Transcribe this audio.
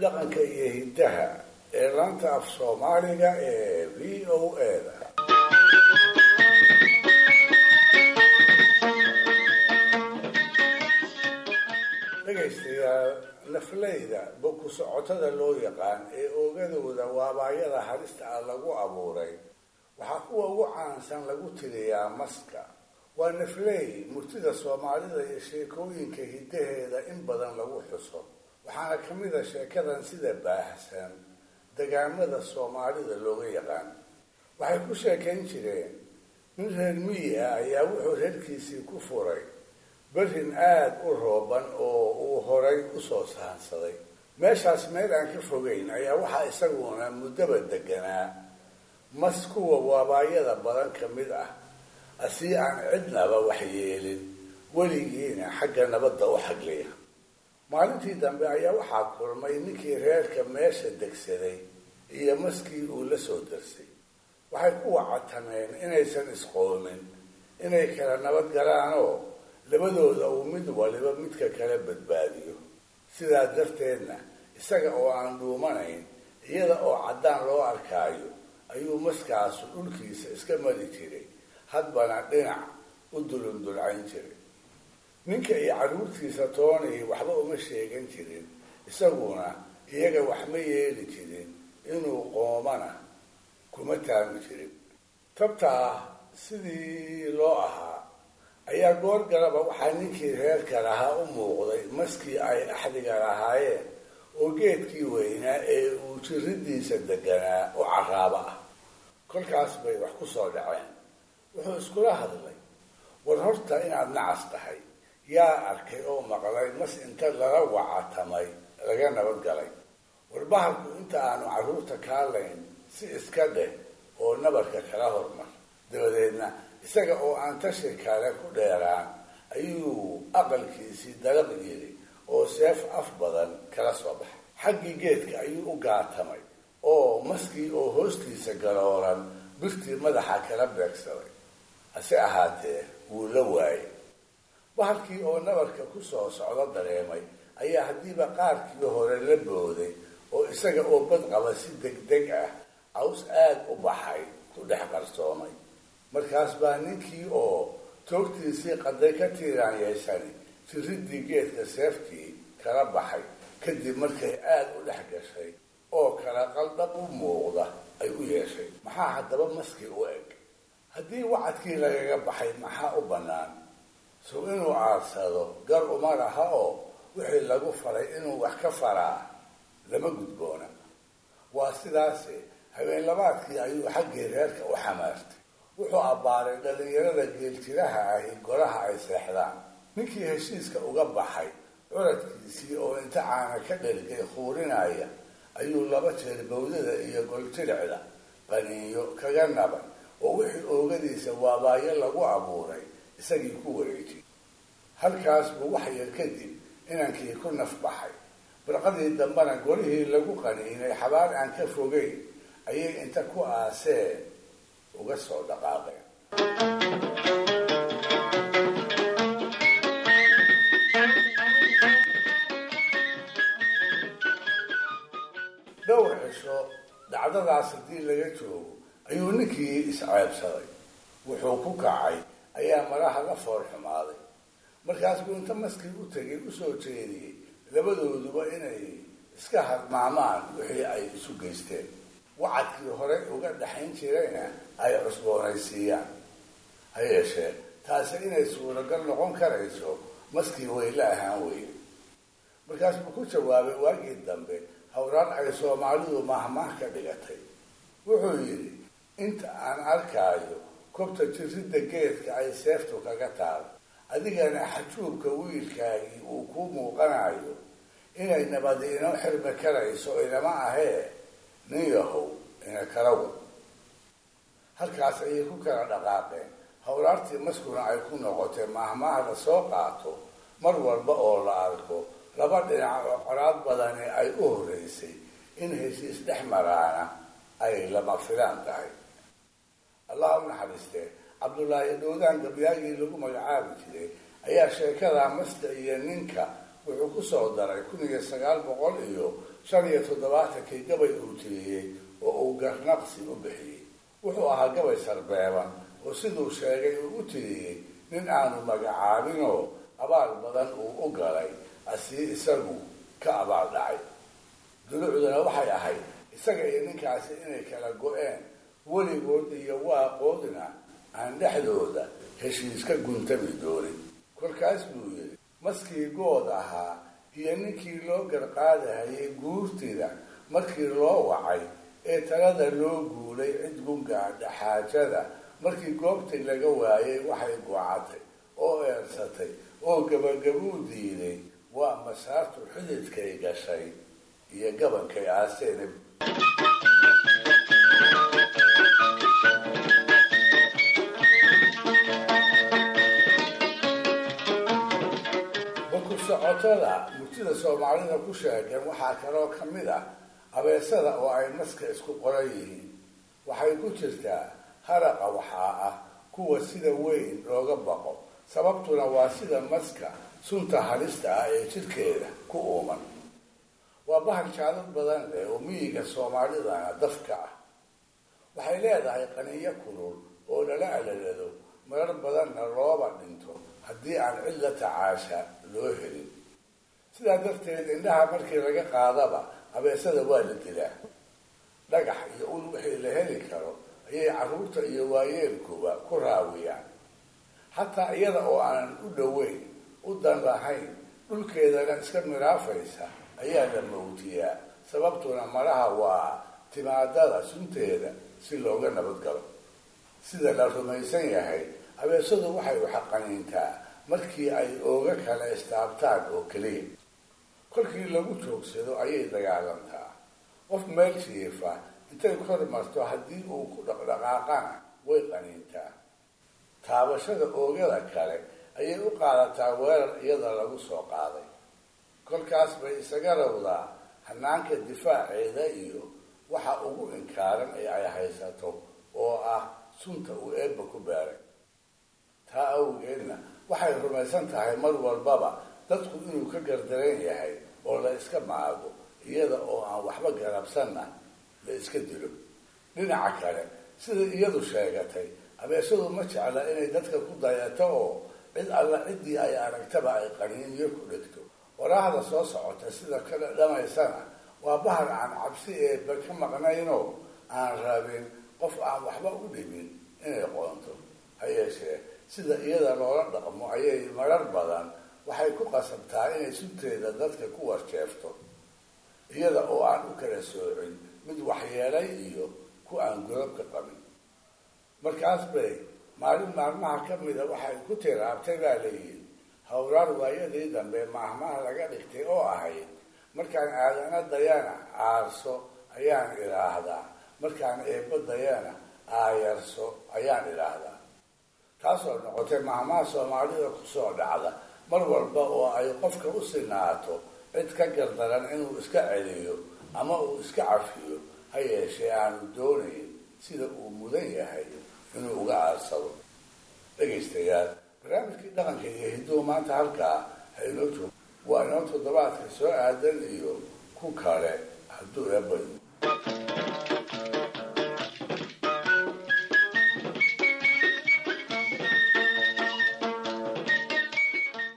dhaqanka iyo hiddaha ee laanta af soomaaliga ee v o a-da dhegaystayaal nafleyda boku socotada loo yaqaan ee oogadooda waabaayada halista ah lagu abuuray waxaa kuwa ugu caansan lagu tiriyaa maska waa nafley murtida soomaalida iyo sheekooyinka hiddaheeda in badan lagu xuso waxaana ka mid a sheekadan sida baahsan degaamada soomaalida looga yaqaan waxay ku sheekayn jireen nin reer miyi ah ayaa wuxuu reerkiisii ku furay berrin aada u rooban oo uu horay usoo sahansaday meeshaas meel aan ka fogeyn ayaa waxaa isaguna muddaba deganaa mas kuwa waabaayada badan ka mid ah asii aan cidnaba waxyeelin weligiina xagga nabadda u xagliya maalintii dambe ayaa waxaa kulmay ninkii reerka meesha degsaday iyo maskii uu la soo darsay waxay ku wacatameen inaysan isqoomin inay kala nabad galaanoo labadooda uu mid waliba midka kala badbaadiyo sidaa darteedna isaga oo aan dhuumanayn iyada oo caddaan loo arkaayo ayuu maskaasu dhulkiisa iska mari jiray hadbana dhinac u dulundulcayn jiray ninka iyo carruurtiisa toonii waxba uma sheegan jirin isaguna iyaga wax ma yeeli jirin inuu qoomana kuma taami jirin tabtaa sidii loo ahaa ayaa goor galaba waxaa ninkii reerka lahaa u muuqday maskii ay axdiga lahaayeen oo geedkii weynaa ee uu jiridiisa deganaa u caraabo ah kolkaas bay wax ku soo dhaceen wuxuu iskula hadlay war horta inaad nacas tahay yaa arkay oo maqlay mas inta lala wacatamay laga nabad galay war bahalku inta aanu carruurta kaalayn si iska dheh oo nabarka kala hormar dabadeedna isaga oo aan tashi kale ku dheeraan ayuu aqalkiisii dalaq yiri oo seef af badan kala soo baxay xaggii geedka ayuu u gaatamay oo maskii oo hoostiisa galooran birtii madaxa kala beegsaday hase ahaatee wuu la waayay bahalkii oo nabarka ku soo socdo dareemay ayaa haddiiba qaarkii hore la booday oo isaga oo bad qaba si degdeg ah caws aad u baxay ku dhex qarsoomay markaas baa ninkii oo toogtiisii qaday ka tiiraanyeysani jiridii geedka seeftii kala baxay kadib markay aada u dhex gashay oo kala qaldab u muuqda ay u yeeshay maxaa haddaba maskii u eg haddii wacadkii lagaga baxay maxaa u bannaan sow inuu aadsado gar uma laha oo wixii lagu faray inuu wax ka faraa lama gudboona waa sidaase habeenlabaadkii ayuu xaggii reerka u xamaartay wuxuu abbaaray dhallinyarada geeljiraha ahi golaha ay seexdaan ninkii heshiiska uga baxay curadkiisii oo inta caana ka dhergay khuurinaya ayuu laba jeer bawdada iyo goljiricda qaniinyo kaga nabay oo wixii oogadiisa waabaayo lagu abuuray isagii ku wareejiyey halkaas buu wax yar kadib inankii ku naf baxay barqadii dambena golihii lagu qaniinay xabaal aan ka fogeyn ayay inta ku aaseen uga soo dhaqaaqeen dhowr cisho dhacdadaas haddii laga joogo ayuu ninkii isceebsaday wuxuu ku kacay ayaa maraha la fool xumaaday markaas buu inta maskii u tegay usoo jeediyey labadooduba inay iska hadmaamaan wixii ay isu geysteen wacadkii horey uga dhaxayn jirayna ay cusboonaysiiyaan ha yeeshee taasi inay suuragal noqon karayso maskii wayla ahaan weyne markaas buu ku jawaabay waagii dambe hawraan ay soomaalidu mahmaah ka dhigatay wuxuu yidhi inta aan arkaayo kobta jiridda geedka ay seeftu kaga taal adigana xajuubka wiilkaagii uu kuu muuqanayo inay nabadi inoo xirmi karayso inama ahee nin yahow ina kala wad halkaas ayay ku kala dhaqaaqeen hawlaartii maskuna ay ku noqotay mahmaah la soo qaato mar walba oo la arko laba dhinac oo coraad badani ay u horreysay in heshiis dhex maraana ay lama filaan tahay allah u naxariistee cabdullaahi dhowdaan gabyaagii lagu magacaabi jiray ayaa sheekada maska iyo ninka wuxuu ku soo daray kun iyo sagaal boqol iyo shan iyo toddobaatankii gabay uu tiriyey oo uu garnaqsi u bixiyey wuxuu ahaa gabay sarbeeban oo siduu sheegay uu u tiriyey nin aanu magacaabinoo abaal badan uu u galay asii isagu ka abaal dhacay dulucduna waxay ahayd isaga iyo ninkaasi inay kala go-een weligood iyo waaqoodna aan dhexdooda heshiiska guntami doonin kolkaas buu yidhi maskii good ahaa iyo ninkii loo garqaadahayay guurtida markii loo wacay ee talada loo guulay cid gungaadha xaajada markii goobtii laga waayay waxay goocatay oo eersatay oo gabagabuu diiday waa masaartu xididkay gashay iyo gabankay aaseen baku socotada murtida soomaalida ku sheegan waxaa kaloo ka mid ah abeesada oo ay maska isku qoran yihiin waxay ku jirtaa haraqa waxaa ah kuwa sida weyn looga baqo sababtuna waa sida maska sunta halista ah ee jidhkeeda ku uuman waa bahal jaalad badan leh oo miyiga soomaalidana dafka ah waxay leedahay qaniyo kulul oo lala alalado marar badanna looba dhinto haddii aan cid la tacaasha loo helin sidaa darteed indhaha markii laga qaadaba abeesada waa la dilaa dhagax iyo ul wixii la heli karo ayay carruurta iyo waayeelkuba ku raawiyaan xataa iyada oo aanan u dhoweyn u dan lahayn dhulkeedana iska miraafaysa ayaa la mawtiyaa sababtuna malaha waa timaadada sunteeda si looga nabadgalo sida la rumaysan yahay abeesadu waxay uxaqaniintaa markii ay ooga kala istaabtaan oo keliya kolkii lagu joogsado ayay dagaalantaa qof meel jiifa intay kor marto haddii uu ku dhaqdhaqaaqana way qaniintaa taabashada oogada kale ayay u qaadataa weerar iyada lagu soo qaaday kolkaas bay isaga rawdaa hanaanka difaaceeda iyo waxa ugu inkaaran ee ay haysato oo ah sunta uu eebba ku beeray taa awgeedna waxay rumaysan tahay mar walbaba dadku inuu ka gardaran yahay oo la iska maago iyada oo aan waxba garabsanna la iska dilo dhinaca kale sida iyadu sheegatay abeesadu ma jecla inay dadka ku dayato oo cid alla ciddii ay aragtaba ay qaniiniyo ku dhigto waraahda soo socota sida kale dhamaysana waa bahar aan cabsi eeba ka maqnaynoo aan rabin qof aan waxba u dhibin inay qoonto ha yeeshee sida iyada loola dhaqmo ayay marar badan waxay ku qasabtaa inay sunteeda dadka ku warjeefto iyada oo aan u kala soocin mid waxyeelay iyo ku aan gurabka qabin markaas bay maalin maalmaha ka mida waxay ku tiraabtay baa layidhi howraar waayadii dambe maahmaha laga dhigtay oo ahayd markaan aadana dayana aarso ayaan idhaahdaa markaan eebba dayana aayarso ayaan idhaahdaa taasoo noqotay maahmaha soomaalida kusoo dhacda mar walba oo ay qofka u sinaato cid ka gardaran inuu iska celiyo ama uu iska cafiyo ha yeeshee aanu doonayn sida uu mudan yahay inuu uga aarsado dhegaystayaal barnaamijkii dhaqanka iyo hiduhu maanta halkaa ha inoo joogo waa inoo toddobaadka soo aadan iyo ku kale hadduu eebayo